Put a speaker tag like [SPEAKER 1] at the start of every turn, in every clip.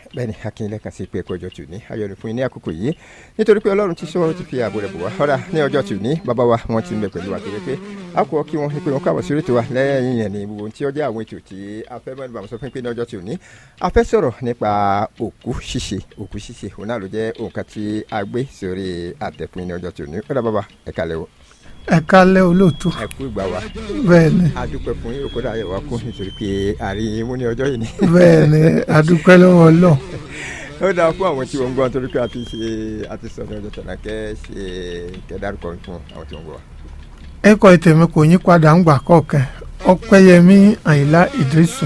[SPEAKER 1] bẹ́ẹ̀ ni akínyẹlẹ kan sí pé ẹ̀kọ́ ọjọ́ tù ní ayọ̀nù fún yín ní àkókò yìí nítorí pé ọlọ́run ti sọ ti fi ààbò rẹ̀ bò wá ọ̀rà ní ọjọ́ tù ní bàbá wa wọ́n ti ń bẹ pẹ̀lú wa torí pé a kò kí wọn pé wọn káwọ́ sí ètò wa lẹ́yìn yẹn ní gbogbo tí ó jẹ́ àwọn ètò tí a fẹ́ mẹ́rin bàmọ́ sọ fún pé ní ọjọ́ tù ní a fẹ́ sọ̀rọ̀ nípa òkú ṣíṣe òkú ṣíṣe òun náà ló jẹ́ òǹkà tí a gbé sórí àtẹ̀fún ní ọjọ́ tù ní ọ̀rà bàbá ẹ̀ka lẹ́wọ̀
[SPEAKER 2] ẹ kálẹ́ olóòtú
[SPEAKER 1] ẹ kú ìgbà wa
[SPEAKER 2] bẹ́ẹ̀ ni
[SPEAKER 1] a dúpẹ́ fún yín òkúta ayẹ̀wò akú nítorí pé àárín mú ní ọjọ́ yìí ni.
[SPEAKER 2] bẹ́ẹ̀ ni adúpẹ́ lọ́wọ́ Ọlọ́run
[SPEAKER 1] ó dáa fún àwọn tí wọ́n ń gbọ́ nítorí pé a ti ṣe a ti sọ ní ọjọ́ tẹ̀lé kẹ́ ṣe kẹ́ dárúkọ fún àwọn tí wọ́n ń gbọ́ wa.
[SPEAKER 2] ẹ̀kọ́ ìtẹ̀mí kò yí padà ń gbà kọ̀ọ̀kan Ọpẹ́yẹmí Àyìnlá Ìdírísù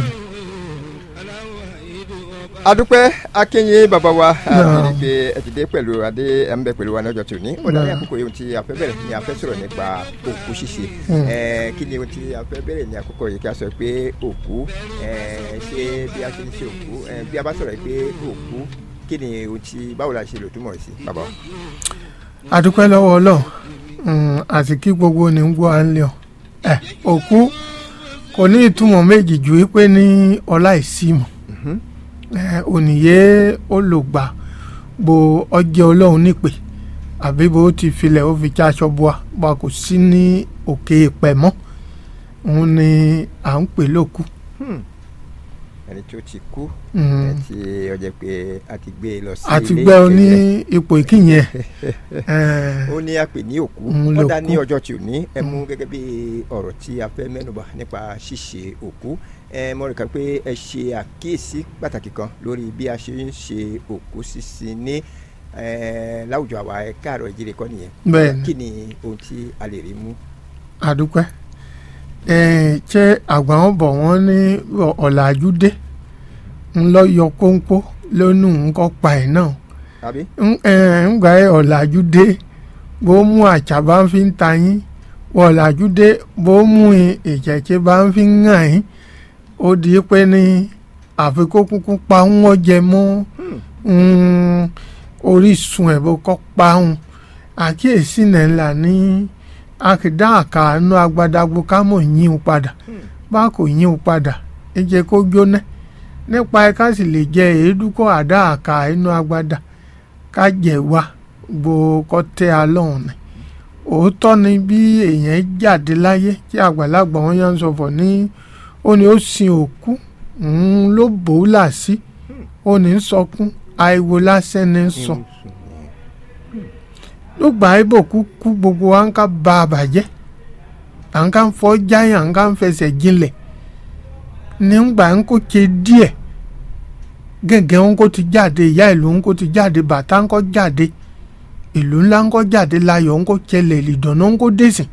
[SPEAKER 1] adúpẹ́ akínyìn bàbá wa
[SPEAKER 2] Náà.
[SPEAKER 1] àti pé ẹ ti dé pẹ̀lú adé ẹ̀ ń bẹ pẹ̀lú wa ní ọjọ́ tòní ó dáa ní
[SPEAKER 2] Náà.
[SPEAKER 1] àkókò yìí tí a fẹ́ bẹ̀rẹ̀ ni a fẹ́ sọ̀rọ̀ nípa òkú ṣíṣe
[SPEAKER 2] Hmm.
[SPEAKER 1] Ẹ̀, kí ni ohun tí a fẹ́ bẹ̀rẹ̀ ní àkókò yìí kí a sọ pé òkú ẹ̀, ṣé bí a ṣe ń ṣe òkú ẹ̀, bí a bá sọ̀rọ̀ pé òkú kí ni ohun tí báwo la ṣe lò túmọ̀ sí bàbá wa.
[SPEAKER 2] adúpẹ́ lọ́wọ́ Ọlọ́run Mm, àti kí gbogbo ní gbọ́ à ń lé ọ ẹ òkú kò ní ìtumọ̀ méjì ju wípé ní ọlá ìsímọ̀
[SPEAKER 1] Mhm.
[SPEAKER 2] ẹ ònìyé olùgbà bo ọjẹ́ Ọlọ́run nípè àbí bó ti filẹ̀ ó fi já aṣọ bua bá kò sí ní òkè ìpẹ́ mọ́ òun ni à ń pè lókù.
[SPEAKER 1] Hmm. ẹni tó ti kú
[SPEAKER 2] Mm.
[SPEAKER 1] ẹ tí ó jẹ́ pé a ti gbé e lọ sí
[SPEAKER 2] àti
[SPEAKER 1] ilé
[SPEAKER 2] gbẹ́ ọ ní
[SPEAKER 1] ìkẹyẹ.
[SPEAKER 2] ipò ìkíyẹn
[SPEAKER 1] ó ní a pè ní òkú
[SPEAKER 2] Òun
[SPEAKER 1] wọ́n dá
[SPEAKER 2] lòkú.
[SPEAKER 1] ní ọjọ́ tí ò ní ẹ mú gẹ́gẹ́ bí ọ̀rọ̀ tí a fẹ́ mẹ́nubà nípa ṣíṣe òkú ẹ mọ̀ rẹ̀ ká pé ẹ ṣe àkíyèsí pàtàkì kan lórí bí a ṣe ń ṣe òkú sísin ní ẹ, láwùjọ àwa ẹ káàárọ̀ ìjírí kọ́ nìyẹn
[SPEAKER 2] bẹ́ẹ̀ ni
[SPEAKER 1] kí ni ohun tí a lè rí mú.
[SPEAKER 2] àdúpẹ́ ẹ̀ ṣé àgbà wọn bọ̀ wọ́n ní ọ̀làjú dé ń lọ yọ kóńkó lónú nǹkan pa ẹ̀ náà
[SPEAKER 1] tàbí
[SPEAKER 2] ń ẹ̀, ń gbà ẹ̀ ọ̀làjú dé bó mú àṣà bá ń fi ń ta yín ọ̀làjú dé bó mú ìjẹ̀jẹ̀ bá ń fi ń hàn yín ó di pé ní àfikún kúkú pa ń wọ́n jẹ mọ́ mm, orísun ẹ̀ bó kọ́ pa ń àkíyèsí náà ńlá ní àkìdá àkàánú agbadagbo ká mọ̀ yín o padà bá kò yín o padà ẹ jẹ́ kó jóná nípa ẹ ká sì lè jẹ èédú kó àdá àkà inú agbada ká jẹ wá gbo kọ́ tẹ́ a lọ́hùn ni òótọ́ ni bí èèyàn jáde láyé tí àgbàlagbà wọn yàn ń sọ̀fọ̀ ní ó ní ó sin òkú òun ló bò ó là sí ó ní ń sọkún àìwò lásán ní ń sọ ló gbà á bò kú kú gbogbo wa ń ká ba àbàjẹ́ à ń ká ń fọ́ jáyà à ń ká ń fẹsẹ̀ jinlẹ̀ ní ń gbà ń kó ṣe díẹ̀ gẹ́gẹ́ ń kó ti jáde ìyá ìlú ń kó ti jáde bàtà ń kó jáde ìlú ńlá ń kó jáde láyọ̀ ń kó ṣẹlẹ̀ ìdùnnú ń kó dẹ̀sìn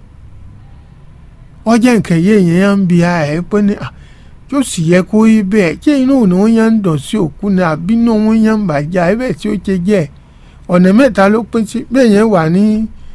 [SPEAKER 2] ọjọ́ nǹkan yé èèyàn ń bi ara ẹ̀ pé ní à yóò sì yẹ kó rí bẹ́ẹ̀ ṣé inú òun ni wọ́n yẹn ń dọ̀ sí òkú ni àbí inú wọn yẹn ń bàjẹ́ àbẹ̀ tí ó ṣe jẹ́ ẹ̀ ọ̀nà mẹ́ta ló pín sí bẹ́ẹ̀ yẹn wà ní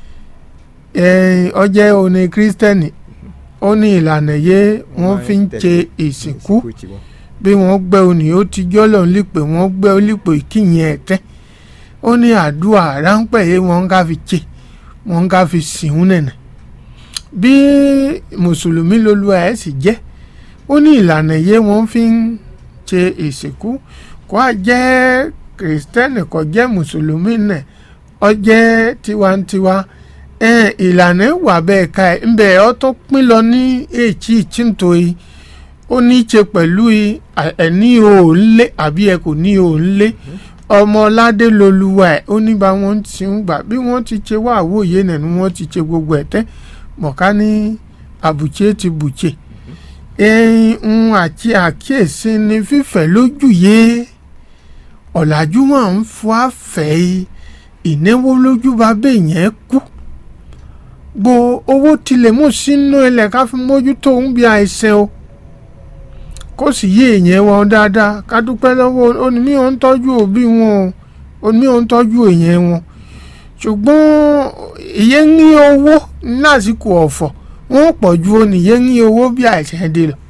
[SPEAKER 2] ọjẹ́ òní kírísítẹ́nì ó ní ìlànà yé wọ́n fi ń ṣe ìsìnkú
[SPEAKER 1] tiwọn.
[SPEAKER 2] bí wọ́n gbẹ́ òní ó ti jọ́lọ̀ lípè wọ́n gbẹ́ lípè kíyìn ẹ̀ tẹ́ ó ní àdúrà ráńpẹ́ yé wọ́n ká fi ṣe wọ́n ká fi sìn nẹ̀nẹ̀ bí mùsùlùmí lolúwa ẹ̀ sì jẹ́ ó ní ìlànà yé wọ́n fi ń ṣe ìsìnkú kó a jẹ́ kìrìsìtẹ́nì kó jẹ́ mùsùlùmí nẹ̀ ọ jẹ́ tiwantiwa ẹn ìlànà wà bẹ́ẹ̀ ká ẹ̀ ń bẹ̀ ọ́ tó pín lọ ní èjì ìtìntòyí ó ní í ṣe pẹ̀lú ẹ̀ ní òun lé àbí ẹ kò ní òun lé ọmọládé lolúwa ẹ̀ ó ní bá wọn ti ń gbà bí wọ́n ti ṣe wá àwòye nẹ̀ ni wọ́n ti ṣe gbogbo ẹ̀ tẹ́ mọ̀ká ní àbùché ti bùché ẹ̀hún àti àkíyèsí ni fífẹ̀ lójú yé ọ̀làjú máa ń fọ́ àfẹ́ ìnáwó lójú bá bẹ́ẹ̀ yẹn kú gbo owó tilẹ̀ mú sínú ilẹ̀ ká fi mójútó ń bí àìsàn o kó sì yé èèyàn wọn dáadáa ká dúpẹ́ lọ́wọ́ onímí ò ń tọ́jú òbí wọn o onímí ò ń tọ́jú èèyàn wọn ṣùgbọ́n ìyẹn ní owó lásìkò ọ̀fọ̀ wọn pọ̀ ju oníyẹn ní owó bí àìsàn dé lọ.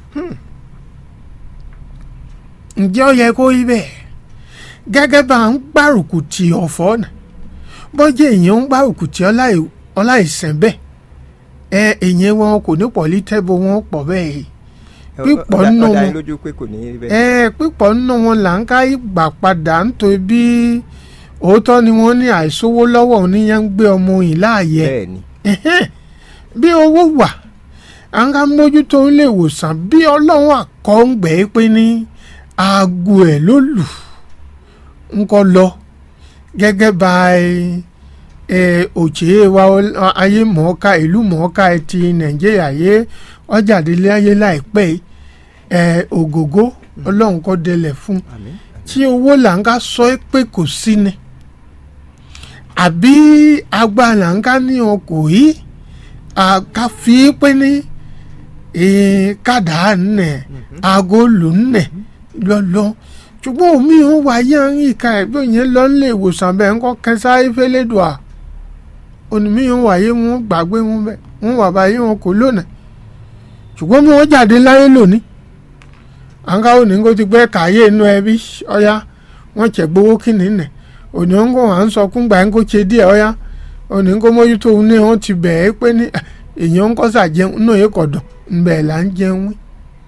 [SPEAKER 2] ǹjẹ́ ó yẹ kó rí bẹ́ẹ̀ gẹ́gẹ́ bá ń gbárùkù ti ọ̀fọ̀ náà bọ́jẹ́ èèyàn ń gbárùkù ti ọláìsàn bẹ́ẹ̀ ẹ èèyàn wọn kò ní pọ̀ lítẹ́bù wọn pọ̀ bẹ́ẹ̀ pípọ̀
[SPEAKER 1] Ó dá-
[SPEAKER 2] nínú
[SPEAKER 1] ó dá yín
[SPEAKER 2] wọn
[SPEAKER 1] lójú pé kò ní rí bẹ́ẹ̀.
[SPEAKER 2] ẹ pípọ̀ nínú wọn là ń ká ìgbà padà nítorí bí òótọ́ ni wọ́n ní àìsówó lọ́wọ́ oníyẹn ń gbé ọmọ yìí láàyè
[SPEAKER 1] bẹ́ẹ̀ ni
[SPEAKER 2] Ẹhẹ́n. bí owó wà à ń ká mójútó ilé ìwòsàn bí ọlọ́run àkọ́ǹgbẹ́ pé ní aago ẹ̀ ló lù ń kọ́ lọ gẹ́gẹ́ bá òjé wa ol- ayé mọ̀ọ́ká ìlú mọ̀ọ́ká ti nàìjíríà yé ọjàdélé ayé láìpẹ́ yìí, ẹ, ògògó ọlọ́run kọ́ délẹ̀ fún un
[SPEAKER 1] àmín
[SPEAKER 2] tí owó là ń ká sọ ẹ́ pé kò sí ni àbí agbára là ń ká ní ọkọ̀ yìí ká fi í pé ní eh, kádà nẹ̀ aago lù nẹ̀ lọ́lọ́ ṣùgbọ́n omi ò wáyé àárín ìka ẹ̀ bí òyìn lọ nílé ìwòsàn bẹ́ẹ̀ ń kọ́ kẹsàáyé fẹ́lẹ́dùà onímí ò wáyé wọn gbàgbé wọn bẹ́ẹ̀ wọn wà báyé wọn kò lónìí ṣùgbọ́n bí wọ́n jáde láyé lónìí an kawo ní kó ti gbé kàyé inú ẹbí ọyá wọn tẹ gbowó kìíní nẹ òní ń kó à ń sọ kún gbà ń kó ṣe díẹ̀ ọyá òní ń kó mójútó òun ní wọn ti bẹ̀ ẹ́ pé ní "Ah, èèyàn ń kọ́sà jẹun náà yẹ kọ̀ dùn ńbẹ̀ là ń jẹun wí.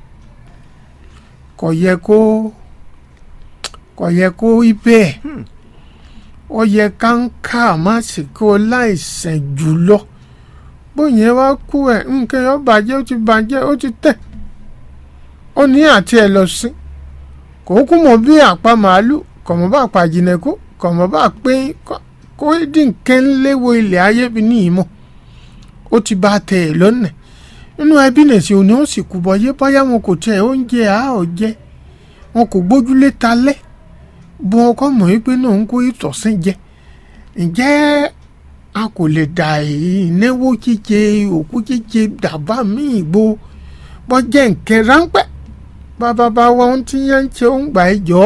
[SPEAKER 2] kò yẹ kó kò yẹ kó rí bẹ́ẹ̀ ó yẹ ká ń ká má sì kó láìsàn jùlọ bóyá wá kú ẹ̀ nǹkan yóò bàjẹ́ ó ti bàjẹ́ ó ti tẹ̀ ó ní àti ẹ lọ sí kò kú mọ bí àpá màálù kò mọ bá àpá jìnnẹkú kò mọ bá pé kó dínkẹ́ ń léwo ilẹ̀ ayé bí ní ìmọ̀ ó ti bá tẹ̀ ẹ̀ lọ́nà nínú ẹbí nẹ̀sí òní ó sì kú bọ́ yé bóyá wọn kò tẹ oúnjẹ àá jẹ wọn kò gbójúlé talẹ́ bó wọn kọ́ mọ̀ wípé náà ń kó ìtọ̀sìn jẹ ǹjẹ́ a kò lè dà ìnáwó jíjẹ òkú jíjẹ dàbá míì gbó bọ́ jẹ́ nkẹ́ ráńpẹ́ bàbá bá wa ohun tí yẹn ń ṣe ń gbà ẹ jọ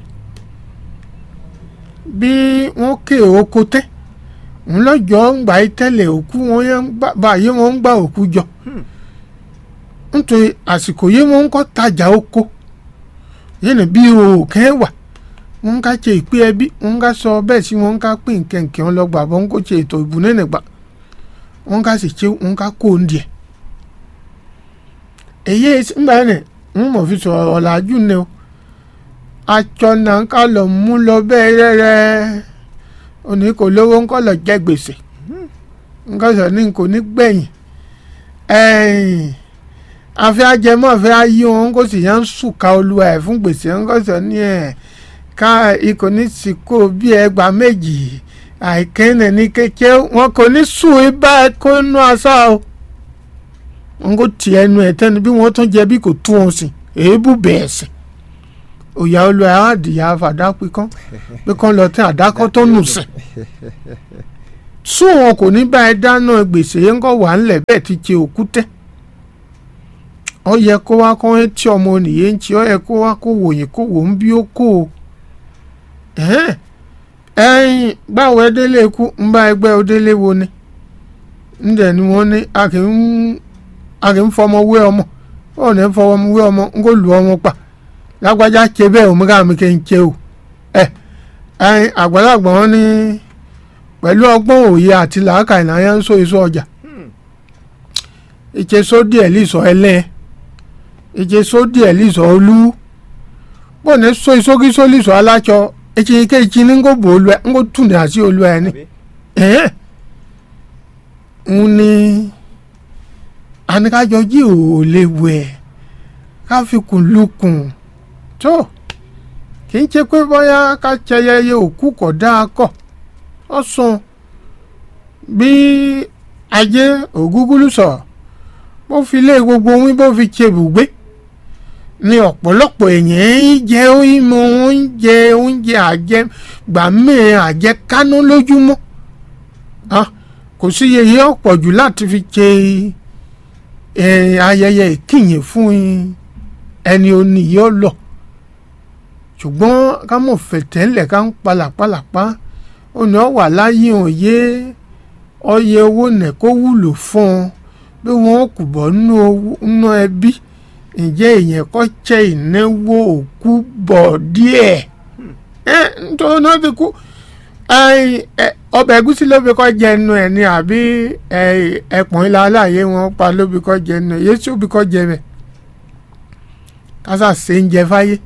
[SPEAKER 2] bí wọ́n ké oko tẹ́ ń lọ́jọ́ ń gbà ẹ tẹ́lẹ̀ òkú wọn yẹn ń gbà báyé wọn ń gbà òkú jọ nítorí àsìkò yìí wọ́n ń kọ́ tajà oko yẹn bí òkè wà wọ́n ń ká ṣe ìpín ẹbí wọ́n ń ká sọ bẹ́ẹ̀ sí wọ́n ń ká pín nkẹ̀kẹ́ wọn lọ́gbà bọ́n ń kó ṣe ètò ìbùnẹ́nìgbà wọ́n ń ká sì ṣe wọ́n ń ká kó oúnjẹ èyí ńgbà yẹn ń mọ̀ fi sọ̀rọ̀ ọ̀làjú ni o atsọ náà ká lọ mú lọ bẹ́ẹ̀ rẹ́rẹ́ òní kò lówó ńkọ́ lọ jẹ́ gbèsè ńkọ́ sọ ní kò ní gbẹ̀yìn ẹ̀yìn afẹ́ ajẹmọ́ afẹ́ ayé wọn kò sì yẹn ń sùkà olúwa ẹ̀ fún gbèsè ńkọ́ sọ ní ẹ̀ ká ikọ̀ ní sìkò bí ẹgbàá méjì àìkẹ́nẹ̀ ní kékeré wọn kò ní sùn ibà kó nú asá o wọn kò tì ẹnu ẹ tẹnu bí wọn tún jẹ bí kò tún wọn sìn èébù bẹ́ẹ̀ sìn òyà olùwà àdìyà fàdá pínkán pínkán lọ tẹ àdákọ tó nù sìn sún wọn kò ní bá ẹ dáná gbèsè yẹn kọ wà ńlẹ̀ bẹ́ẹ̀ ti ṣe òkú tẹ ọ yẹ kó wá kó ẹ tí ọmọ nìyẹn ń tí ọ yẹ kó wá kó wòyìn kó wò ń bí ó kó o ẹ̀yin báwo ẹ délé ikú ń bá ẹgbẹ́ òdélé wo ni ń dẹ̀ ni wọ́n ní a kì í a kì í fọmọ wé ọmọ ó ní fọmọ wé ọmọ ń kó lu ọmọ pa lágbájá ṣe bẹ́ẹ̀ òun ká mi kì í ṣe o ẹ ẹyin àgbàlagbà wọn ní pẹ̀lú ọgbọ́n òye àti làákà ìnáyà ń so èso ọjà ìṣe sódì ẹ̀ lìsọ ẹlẹ́ ìṣe sódì ẹ̀ lìsọ olú bó ní so ìsókí só lìsọ aláṣọ ìṣe ike ìṣe ní ń kó bò olú ẹ ń kó tún ní àti olú ẹ ní ẹ̀ ń ní àníkájọ jí ò lè wẹ̀ ká fi kùn lukùn tó kì í ṣe pé bóyá ká ṣẹyẹyẹ òkú kọ̀ dáa kọ̀ ọ sùn bí ajé ògúgúlù sọ̀rọ̀ bó fi lé gbogbo wín bó fi ṣe bùgbé ní ọ̀pọ̀lọpọ̀ èèyàn ń jẹ ìmọ̀ oúnjẹ oúnjẹ àjẹ gbàmẹ́ àjẹ kánú lójúmọ́ kò sí yeye ọ̀pọ̀ jù láti fi ṣe ayẹyẹ ìkíyìn fún ẹni oníyẹ ọlọ ṣùgbọ́n ká mọ̀ fẹ̀tẹ́lẹ̀ ká ń palàpalàpá òní ọ̀wà láyé òye ọyẹ owó nẹ̀ kó wúlò fún un bí wọ́n kù bọ́ nínú ẹbí ǹjẹ́ èèyàn kọ́ jẹ́ ìnáwó òkú bọ̀ díẹ̀ ẹ nítorí náà ti kú ọbẹ̀ ẹ̀gúsí ló fi kọ́ jẹ ẹnu ẹ̀ ni àbí ẹ̀pọ̀n ilà aláàyè wọn pa ló fi kọ́ jẹ ẹnu ẹ̀ yéésù fi kọ́ jẹ bẹ̀ kásá ṣe ń jẹ fáyé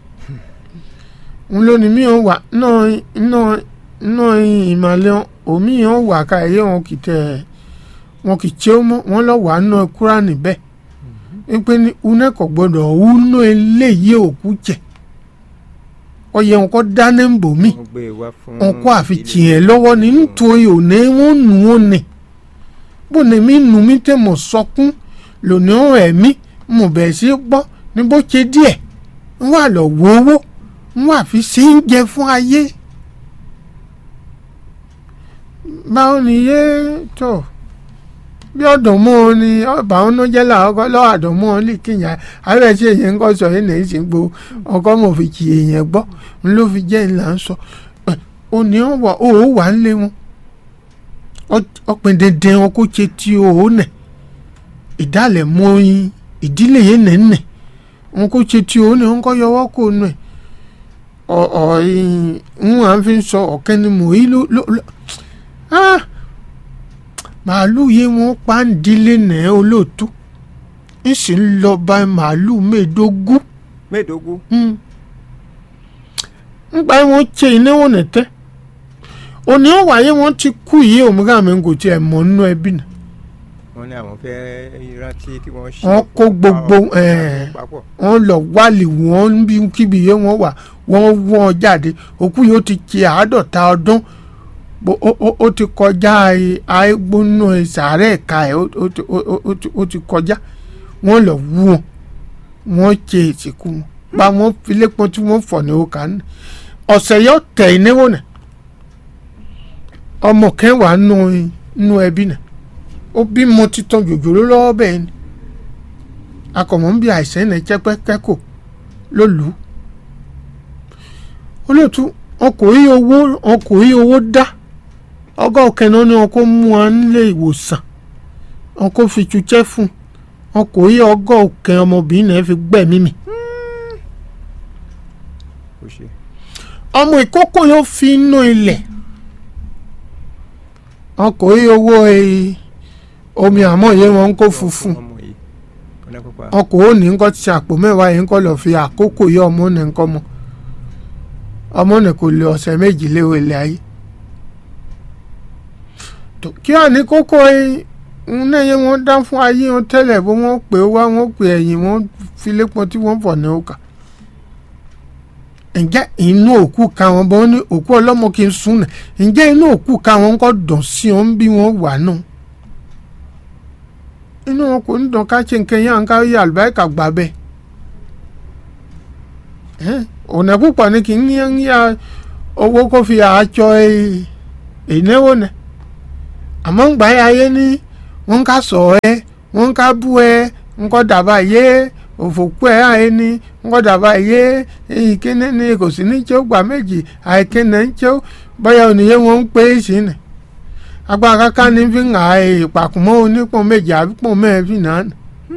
[SPEAKER 2] ń lónìí mí ò wà náà náà náà ìmàlẹ́ omi ò wà ká ẹ̀yẹ wọn kì í tẹ̀ wọn kì í tí ó mọ́ wọn lọ wà náà kúrà níbẹ̀ wípé ní unẹ́kọ̀ gbọ́dọ̀ wúnú eléyìí òkú jẹ ọyẹ wọn kọ́ dáná ń bò mí
[SPEAKER 1] wọ́n gbé e wá fún
[SPEAKER 2] wọn kọ́ àfi tiẹ̀ lọ́wọ́ ní nítorí òní wọn nù ó nì bó ni mí nù mí tẹ̀ mọ̀ sọkún lónìí ó ẹ̀mí mo bẹ̀rẹ̀ sí gbọ́ ní bó ṣe díẹ̀ ń wà lọ wo owó ń wà fi ṣe ń jẹ fún ayé báwo ni yé tó bí ọdún mọ́ ọ ni ọba ọ̀nà jẹ́ làọ́kọ́ lọ́wọ́ àdán mọ́ ọ lè kíyàn àárẹ̀ tí èyàn ń kọ́ sọ yìí nìyí sì ń gbó ọkọ́ mọ̀ fi kì èyàn gbọ́ ń ló fi jẹ́ ńlá ń sọ ẹ, ó ní ọ wà ó wà ń lé wọn Ọ- ọpìn dandan wọn kó ṣe tí ó nẹ̀ ìdálẹ̀ mọ́ yín ìdílé yẹn nẹ̀ nẹ̀ wọn kó ṣe tí ó nẹ̀ wọn kọ́ yọwọ́ kó nù ẹ̀ ọ̀ ọ̀ ń wà fi ń sọ ọ̀kẹ́ ni mò ń lò lò lò ah màálù yìí wọn pa ń dílé nẹ̀ olóòtú ń sì ń lọ bá màálù mẹ́ẹ̀ẹ́dógún
[SPEAKER 1] mẹ́ẹ̀ẹ́dógún
[SPEAKER 2] Mm. ńgbà yẹn wọ́n ṣe ìnáwó nẹ̀tẹ́ òní ọ̀wáyé wọ́n ti kú yìí òmùgá mi kò tiẹ̀ mọ̀ nínú ẹbí náà
[SPEAKER 1] wọ́n ní àwọn fẹ́ rántí kí wọ́n ṣe
[SPEAKER 2] Wọ́n kó gbogbo, eh,
[SPEAKER 1] papọ̀
[SPEAKER 2] wọ́n lọ wálì wọ́n bí kíbi yẹn wọ́n wà wọ́n wọ́n jáde òkú yìí ó ti ṣe àádọ́ta ọdún Bó- ó- ó- ó ti kọjá àìgbóná ìsàárẹ̀ ẹ̀ka ẹ̀ ó- ó ti- ó- ó- ó ti- ó ti kọjá wọ́n lọ wú wọn wọ́n ṣe ìsìnkú wọn bá wọn filé pọn tí wọ́n fọ̀ ní òkà ní ọ̀sẹ̀ yóò tẹ̀ ìnáwó náà ọmọ kẹwàá nù nù ẹbí náà ó bímọ títàn jòjòló lọ́wọ́ bẹ́ẹ̀ ni akọ̀mọ́ ń bí àìsàn ẹ̀ jẹ́pẹ́ kẹ́kọ̀ọ́ ló lù ú olóòtú ọkọ̀ yí owó ọkọ̀ yí owó dá ọgọ́ kẹ́nà ni wọn kó mú wa nílé ìwòsàn wọn kó fi tuṣẹ́ fún ọkọ̀ yí ọgọ́ kẹ́ ọmọbìnrin náà fi gbẹ̀mí mi
[SPEAKER 1] kò ṣe
[SPEAKER 2] ọmọ ìkókó yóò fi inú ilẹ̀ ọkọ̀ yí owó eh, omi àmọ́ yẹn wọn kó funfun
[SPEAKER 1] ọmọ yìí ọ̀nà pípa
[SPEAKER 2] ọkọ̀ ó ní nǹkan ti àpò mẹ́wàá yìí nǹkan lọ́ọ́ fi àkókò yọ ọmọ ní nǹkan mọ́ ọmọ ní kò lè ọ̀sẹ̀ méjì léwu ilé ayé tó kí wà ní kókó ń náyẹ wọn dá fún ayé wọn tẹ́lẹ̀ bó wọ́n pè ó wá wọ́n pè ẹ̀yìn wọ́n fi lépọn tí wọ́n fọ̀ ní òkà ǹjẹ́ inú òkú ka wọn bọ́ ní òkú ọlọ́mọ kì í sún nà ǹjẹ́ inú òkú ka wọn kọ́ dùn sí wọn bí wọ́n wà náà inú wọn kò ní dùn ká ṣe nǹkan yẹn ká yẹ àlùbáríkà gbà bẹ́ẹ̀ Ẹ́n, ọ̀nà púpọ̀ ni kì í ní ní à owó kó fi àjọ ìnáwó nẹ àmọ́ ń gbà yà ayé ní wọ́n ká sọ ẹ́ wọ́n ká bú ẹ́ ńkọ́ dàbà yé òfòkú ẹ̀ ayé ní ńkọ́ dàbà yé ìkíní ní kò sí ní tí ó gbà méjì àìkíní ń tí ó báyà òníyé wọn ń pè é sí ni agbára ká ní fi ń hà ìpàkùmọ́ onípọ̀n méjì àbí pọ̀n mẹ́ẹ̀ẹ́fì náà nì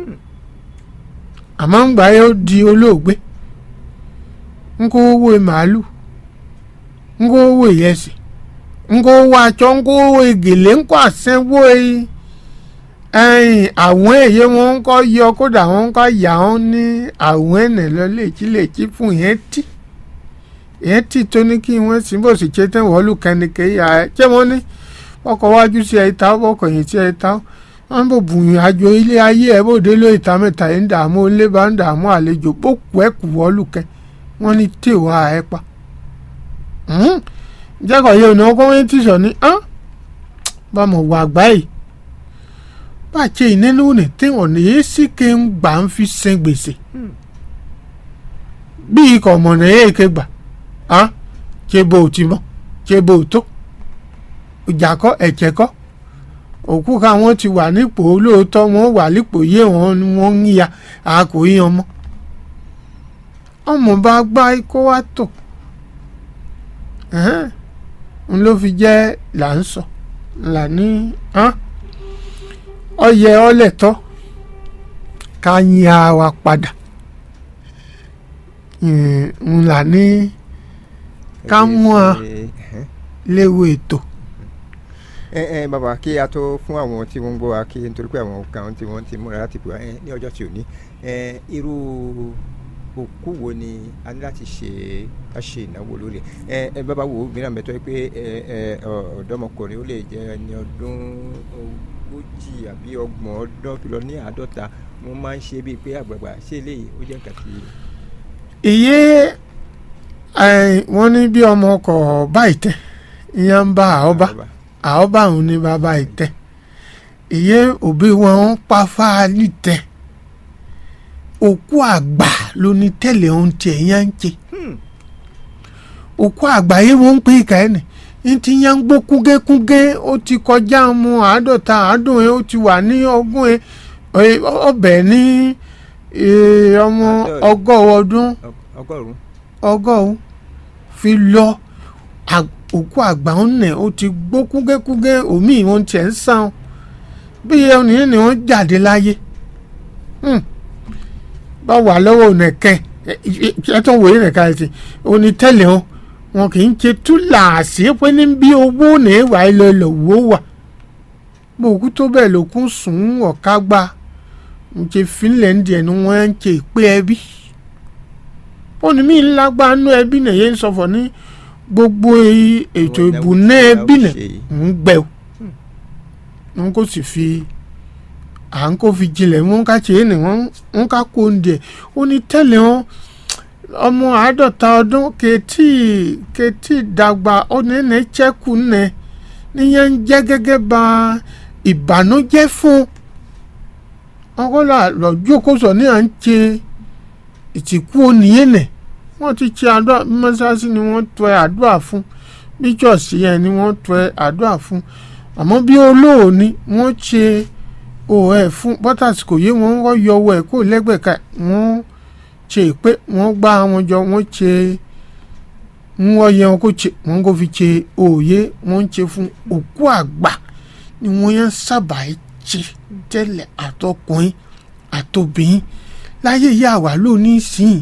[SPEAKER 2] àmọ́ ń gbà yóò di olóògbé nkó owó màálù nkó owó ìyẹsì nkó owó aṣọ nkó owó ìgèlè nkó àsẹ́wó ẹ̀yìn àwọn èyí wọn ń kọ́ yọ kódà wọn ń kọ́ yà wọn ní àwọn ẹ̀nẹ̀ lọ létí létí fún yẹn tí yẹn tí tó ní kí wọ́n sì bó sì ṣe tẹ́ wọ́n lù kẹ́nìkẹ́ yà ẹ́ ṣé wọ́n ní ọkọ̀ wájú sí ẹ̀ta ọkọ̀ yìí sí ẹ̀ta wọ́n bò bùyìn àjò ilé ayé ẹ̀ bòde ló ìta mẹ́ta yìí ń dààmú ilé bá ń dààmú àlejò bó kú ẹ̀ kù wọ́n lù kẹ́ wọ́n ní tèwà ẹ̀ pa jẹ́kọ̀ yẹ òní ọkọ̀ wọ́n ti sọ ní bámọ̀ wà gbáyìí bàjẹ́ ìnínú ní tí ọ̀nà yìí sì ké ń gbà ń fi san gbèsè bí ikọ̀ ọ̀mọ̀nà yìí ké gbà á ṣe bó o ti mọ̀ ṣe bó o tó ìjà kọ́ ẹ̀jẹ̀ kọ́ òkú káwọn ti wà nípò olóòótọ́ wọn wà nípò yé wọn ni wọ́n ń ya àkó yíyan mọ́ ọmọ bá gbá kó wá tò n ló fi jẹ́ là ń sọ là ní ọyẹ ọlẹ́tọ́ ká yin ara wa padà n là ní ká mú a léwu ètò
[SPEAKER 1] ẹ ẹ bàbá kí a tó fún àwọn tí wọ́n ń gbọ́ wa kí nítorí pé àwọn kan tí wọ́n ti múra láti pè wá ẹ ní ọjọ́ tí ò ní ẹ irú òkú wo ni a ní láti ṣe ká ṣe ìnáwó lórí ẹ ẹ bàbá wo mìíràn bẹ tó yẹ pé ẹ ẹ ọ̀dọ́mọkùnrin ó lè jẹ ẹni ọdún ogójì àbí ọgbọ̀n ọdún fi lọ ní àádọ́ta wọ́n máa ń ṣe bíi pé àgbààgbà ṣé eléyìí ó jẹ́ nǹkan tí.
[SPEAKER 2] iye wọ́n ní bí ọmọ ọkọ̀ báyìí tẹ́ ìyẹn ń bá àọ́bá àọ́bá òun ní bàbá ìtẹ́ iye òbí wọn ń pa fáálì tẹ́ òkú àgbà ló ní tẹ́lẹ̀ ohun tiẹ̀ yẹn ń ṣe òkú àgbà yìí wọ́n ń pè é kàẹ́ nì ní ti yẹn ń gbó kúngékúngé ó ti kọjá mu àádọ́ta àádùn ẹ̀ ó ti wà ní ogún ẹ̀ ọbẹ̀ ní ọmọ ọgọ́rùn ọdún
[SPEAKER 1] ọgọ́rùn
[SPEAKER 2] ọgọ́rùn fi lọ òkú àgbà ń nẹ̀ ó ti gbó kúngékúngé omi ìwọ̀n tiẹ̀ ń sàn bí ẹnìyẹn ni wọ́n jáde láyé bá wà lọ́wọ́ nìkẹ́ ẹ tó wòye nìka ẹ ti òní tẹ́lẹ̀ wọn wọn kì í ṣe túláàsì pé ní bí owó ní ìwà ilẹ̀ lọ́wọ́ wà bó òkú tó bẹ́ẹ̀ lókun sùn ọ̀ká gbà ń ṣe finland ẹ̀ ni wọ́n ń ṣe ìpè ẹbí òní mi lágbá nú ẹbí nìyẹn ń sọ̀fọ̀ ní gbogbo ètò ìbùnà ẹbí nì ń gbẹ o wọn kò sì fi à ń kó fi jinlẹ̀ wọn ká ṣe é ní wọn ká kó oúnjẹ ó ní tẹ́lẹ̀ wọn ọmọ àádọ́ta ọdún kẹtì kẹtì dàgbà ó ní ní chẹ́kù nẹ níyẹn ń jẹ́ gẹ́gẹ́ bá ìbànújẹ́ fún ọgọ́lá lọ́jọ́ kó sọ ní à ń ṣe ìtìkú oníyẹn nẹ̀ wọ́n ti ṣe àdúrà mọ́ṣáláṣí ni wọ́n tọ́ àdúrà fún bí jọ̀sí yẹn ni wọ́n tọ́ àdúrà fún àmọ́ bí olóòní wọ́n ṣe òun fún bọ́tàsì kò yé wọn wọ́n yọ owó ẹ̀ kó lẹ́gbẹ̀ka wọ́n ṣe pé wọ́n gbá wọn jọ wọ́n ṣe wọ́n yẹ wọn kó ṣe wọ́n kó fi ṣe òye wọ́n ń ṣe fún òkú àgbà ni wọ́n yẹn sábà ṣe tẹ́lẹ̀ àtọkùnrin àtobìnrin láyé ìyá àwa lónìí sìn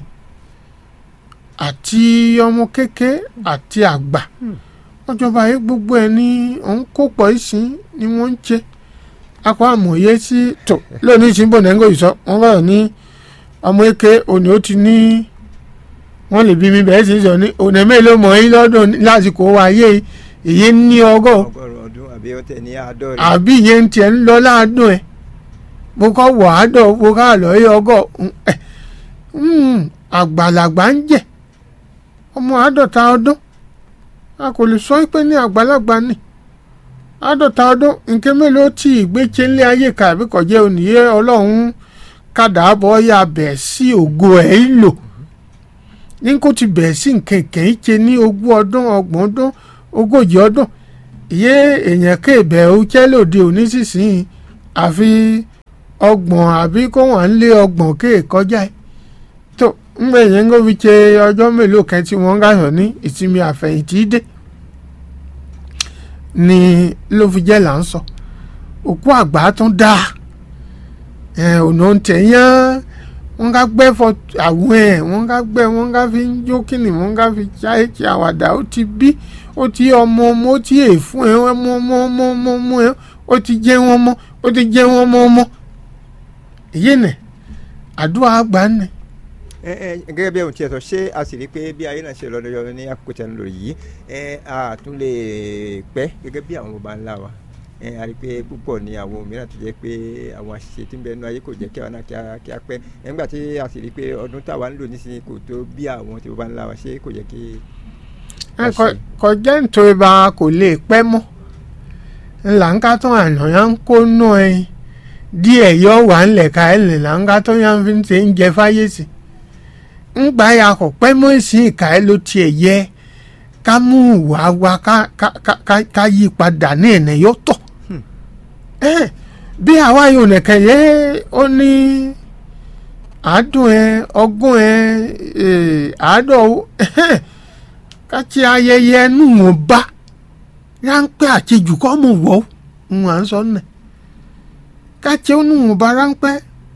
[SPEAKER 2] àti ọmọ kéke àti àgbà ọjọba yìí gbogbo ẹ ní òun kó pọ̀ ìsìn ni wọ́n ń ṣe akọ àmọ̀ye sí tó lónìí ìsìn bò nẹ́ńgò ìsọ wọ́n bá ní ọmọ eke òní ó ti ní wọ́n lè bí mi bẹ́ẹ̀ sì sọ ní òní mélòó mọ̀ yín lọ́dún lásìkò wáyé èyí ní ọgọ́
[SPEAKER 1] ọgọ́rùn ọdún àbí ọtẹ ní àádọ́rin.
[SPEAKER 2] àbí ìyẹn tiẹ̀ ń lọ láàdùn ẹ̀ mo kọ́ wọ̀ àádọ́ mo ká lọ yé ọgọ́ ẹ̀ àgbàlagbà ń jẹ́ ọmọ àádọ́ta ọdún a kò lè sọ pé ní àgbàlagbà ni àádọ́ta ọdún nǹkan mélòó tí ìgbéche ńlẹ̀ ayé kàbí kọjá òníyé ọlọ́run kàdàbọ̀ ya bẹ̀ sí ògo ẹ̀ ń lò ní kó ti bẹ̀ sí nǹkan kẹ́hìn ṣe ní ogún ọdún ọgbọ̀n ọdún ogójì ọdún ìyé èèyàn kéèbẹ̀ ó jẹ́ lòdì òní sísìn àfi ọgbọ̀n àbí kó wọ́n lé ọgbọ̀n kéèkọjá ẹ̀ tó ńgbẹ yẹn kó fi ṣe ọjọ́ mélòó kan tí wọ́n gàyàn ní ìsinmi àfẹ̀yìntì dé ni ló fi jẹ́ là ń sọ òkú àgbà tún dáa ọ̀nà tẹ̀yán wọ́n ká gbẹ́ fọ àwọn ẹ̀ wọ́n ká gbẹ́ wọ́n ká fi ń jó kíni wọ́n ká fi ṣáyé ṣe àwàdà ó ti bí ó ti ọmọ ọmọ ó ti èèfún ẹ ọmọ ọmọ ọmọ ọmọ ọmọ ẹ ó ti jẹ́ wọn mọ́ ó ti jẹ́ wọn mọ́ ọmọ èyí nẹ̀ àdúrà àgbà nẹ̀
[SPEAKER 1] ẹ ẹ gẹ́gẹ́ bí ohun tí ẹ sọ ṣé a sì rí i pé bí ayé náà ṣe lọ lọ́yọ́ ní àkókò tí a ń lò yìí ẹ a tún lè pẹ́ gẹ́gẹ́ bí àwọn baba ńlá wa ẹ a rí i pé púpọ̀ ní àwọn mìíràn tó jẹ́ pé àwọn àṣìṣe tí ń bẹ nínú ayé kò jẹ́ kí àwọn náà kí a pẹ́ nígbà tí a sì rí i pé ọdún táwa ń lò nísìnyí kò tó bí àwọn tí baba ńlá wa ṣe kò yẹ kí.
[SPEAKER 2] kọjá nítorí bá kò lè pẹ́ mọ́ ńlá ń ká tán àná yá ń kó nù ẹ díẹ̀ yọ wà ńlẹ̀ ká ẹ̀ lè là ń ká tán yá ń fi ń ṣe ń jẹ fáyé sí i ńgbà ya kò pẹ́ mọ́ ìsìn ìka ẹ ló tiẹ̀ yẹ ká mú ìwà wa ká ká ká ká yí padà ní ẹ̀nà yóò tọ̀ bí àwa yóò nìkan yẹ ó ní àádùn ẹ ọgún ẹ àádọ́ ká tí ayẹyẹ nù wọn bá ráńpẹ́ àtijọ́ kọ́ mọ̀ wọ́ ń à ń sọ nà ká tí ó nù wọn bá ráńpẹ́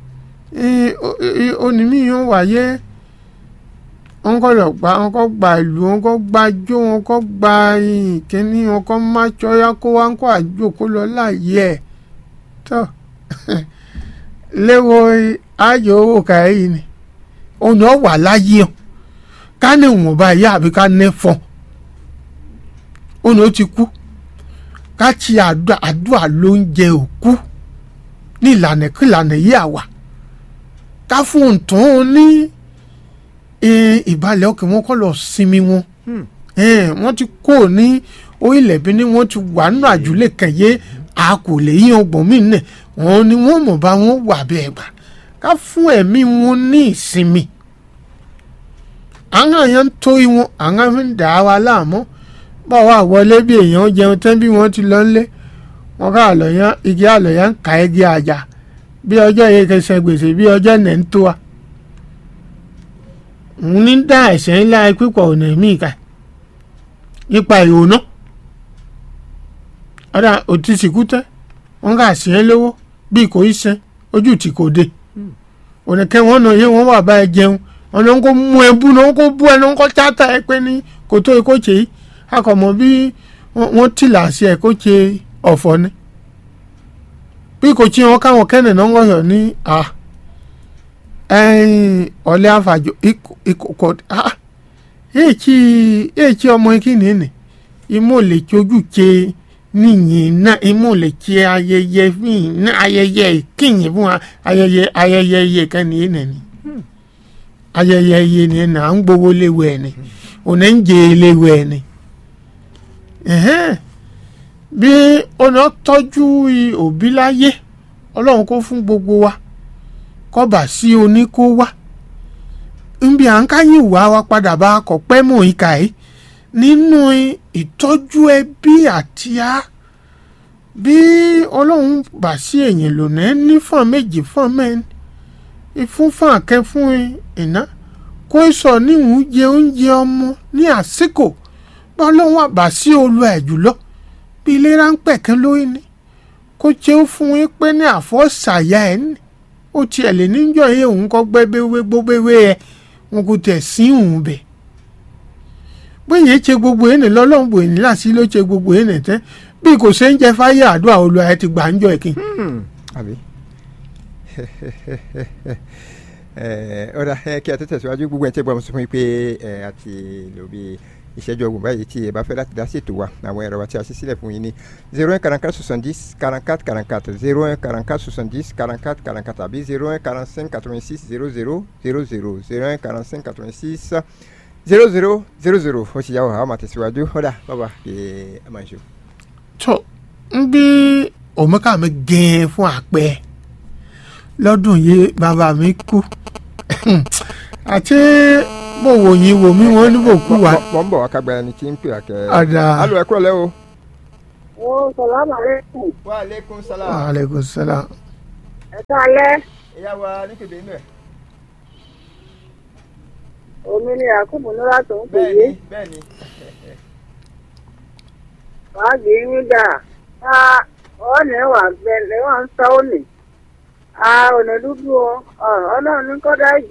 [SPEAKER 2] onímìíràn wáyé wọn kọ lọ gba wọn kọ gba ìlú wọn kọ gba jó wọn kọ gba ìkíní wọn kọ má tsọyá kó wá ń kọ àjò kó lọ láàyè ẹ tó léwo ayò owó kàá yìí ni òun ọ̀ wà láyé ọ̀ ká ní ìwọ̀nba ìyá àbí ká ní fọ́n òun ó ti kú ká ti àdúrà àdúrà ló ń jẹ òkú ní ìlànà kí ìlànà yìí àwà ká fún òǹtàn ní ìbàlẹ̀ ọkàn wọn kọ́ lọ sinmi wọn wọ́n ti kó ní orílẹ̀ bí ní wọ́n ti wà nínú àjùlé kẹ̀yé a kò lè yí ọgbọ̀n mí nẹ̀ wọ́n ní wọ́n mọ̀ bá wọn wà bẹ́ẹ̀ gbà ká fún ẹ̀mí wọn ní ìsinmi àwọn èèyàn ń torí wọn àwọn fi ń dà á wa láàmú bá wà wọlé bí èèyàn jẹun tán bí wọ́n ti lọ ńlé wọn ká àlọ́yán igi àlọ́yán ká igi àjà bí ọjọ́ yìí kẹsẹ̀ gbèsè bí ọjọ́ nẹ̀ ń tó wa òun ní dá ẹ̀sẹ̀ ńlá pípọ̀ ọ̀nà míì ká nípa ìrònú ọ̀dà òtí sìkú tẹ́ wọ́n kà sí ẹ lówó bí kò í sẹ́ ojú tí kò dé ònìkẹ́ wọn nà yé wọn wà bá ẹ jẹun ọ̀nà ń kó mú ẹ bú náà ń kó bú ẹ náà ń kó tíátà ẹ pé ní kò tó ikó ṣe yìí akọ̀mọ̀ bí wọ́n tìlà sí ẹ kó ṣe ọ̀fọ̀ ni bí kò tí wọn káwọn kẹ́nẹ̀ náà ń wọ̀yọ̀ ní à ẹ̀yìn ọ̀lẹ́ àfàjò ìkòkò à èèkì ọmọ ìkíni ni imú lè tsojú ṣe níyìn náà imú lè ṣe ayẹyẹ fún ní ayẹyẹ ìkíyìn fún ayẹyẹ ayẹyẹ iye kan nìyẹn nìyẹn ayẹyẹ iye nìyẹn náà ń gbowó léwu ẹ ni òní ń jẹ léwu ẹ ni bí ọ̀nà tọ́jú òbí láyé ọlọ́run kó fún gbogbo wa kọ́bà sí oní kó wá nbí à ń káyìn wá wa padà bá kọ̀ pẹ́ mọ̀ ìka yìí nínú ìtọ́jú ẹbí àti á bí ọlọ́run bá sí èyàn lónìí ní fún méjì fún mẹ́rin ìfún fún àkẹ́ fún iná kó sọ níhùn jẹ oúnjẹ ọmọ ní àsìkò bá ọlọ́run àbá sí olú ẹ̀ jùlọ bí ilé ráńpẹ̀ kan lórí ni kó jẹ́ ó fún yín pé ní àfọ́sàyà ẹ̀ ní ó tiẹ̀ lè níjọ́ yé òun kọ́ gbẹ́bẹ́wé gbóbẹ́wé ẹ̀ wọn kò tẹ̀ sí òun bẹ̀ bóyá ṣe gbogbo yẹn ní lọ́lọ́run bò ní láti ló ṣe gbogbo yẹn ní tẹ́ bí kò ṣe ń jẹ fáyé àdúrà olú ẹ ti gbà ń jọ ìkín.
[SPEAKER 1] àbí ọ̀rọ̀ kí a tó tẹ̀síwájú gbogbo ẹ̀ tẹ́ gbọ́ mo sọ fún yín pé àti lò bí ìṣẹ́jú ọgbọ̀n báyìí tí ẹ bá fẹ́ láti dá sí ètò wa àwọn ẹ̀rọ wa tí a ṣe sílẹ̀ fún yín ní zero one quarante quatre soixante dix quarante quatre quarante quatre zero one quarante quatre soixante dix quarante quatre quarante quatre àbí zero one quarante cinq quatre vingt six zero zero zero zero zero one quarante cinq quatre vingt six zero zero zero zero ó ti yà wá àwọn àtẹ̀síwájú ọ̀dà bàbá kì í ẹ̀ máa ń ṣe.
[SPEAKER 2] tó ń bí òmùká mi gẹ̀ẹ́ fún àpẹ lọ́dún yìí bàbá mi kú àti mo wò yín wò mí wọn ní bò kú wa.
[SPEAKER 1] mọ̀ ń bọ̀ wá kágbá ẹni tí ń pè àkẹ́.
[SPEAKER 2] Ọ̀dà.
[SPEAKER 1] alo ẹ kúrò lẹ́ o.
[SPEAKER 3] Ó sàlámù àlékún.
[SPEAKER 1] wa aleykum salaam.
[SPEAKER 2] aleykum salaam.
[SPEAKER 3] Ẹ káalẹ́.
[SPEAKER 1] ìyá wa ní kébé inú ẹ̀.
[SPEAKER 3] Omi ni Yakubu Nura tó ń pè é.
[SPEAKER 1] bẹ́ẹ̀ni bẹ́ẹ̀ni.
[SPEAKER 3] Wàá gbé yín dà. Ká ọ̀nà wà gbẹ lẹ́wọ̀n ń sọ òní. A ò ní dúdú o. Ọlọ́run ní kọ́dá ìjì.